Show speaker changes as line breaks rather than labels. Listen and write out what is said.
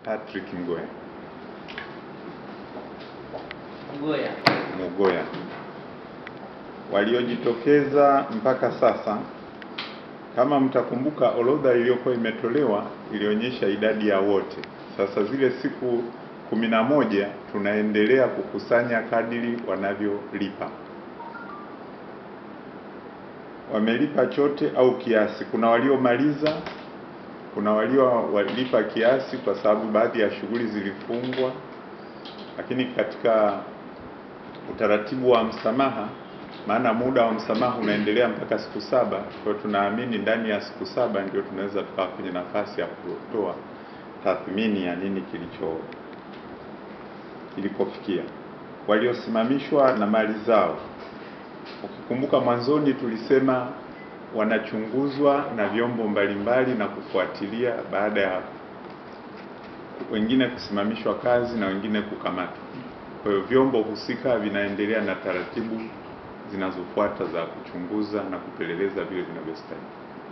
Patrick Mgoya
Mgoya.
Mugoya. Waliojitokeza mpaka sasa, kama mtakumbuka, orodha iliyokuwa imetolewa ilionyesha idadi ya wote. Sasa zile siku kumi na moja tunaendelea kukusanya kadiri wanavyolipa. Wamelipa chote au kiasi. Kuna waliomaliza, kuna waliowalipa kiasi kwa sababu baadhi ya shughuli zilifungwa, lakini katika utaratibu wa msamaha, maana muda wa msamaha unaendelea mpaka siku saba. Kwa hiyo tunaamini ndani ya siku saba ndio tunaweza tukawa kwenye nafasi ya kutoa tathmini ya nini kilicho kilikofikia. Waliosimamishwa na mali zao, ukikumbuka mwanzoni tulisema wanachunguzwa na vyombo mbalimbali na kufuatilia baada ya wengine kusimamishwa kazi na wengine kukamatwa. Kwa hiyo vyombo husika vinaendelea na taratibu zinazofuata za kuchunguza na kupeleleza vile vinavyostahili.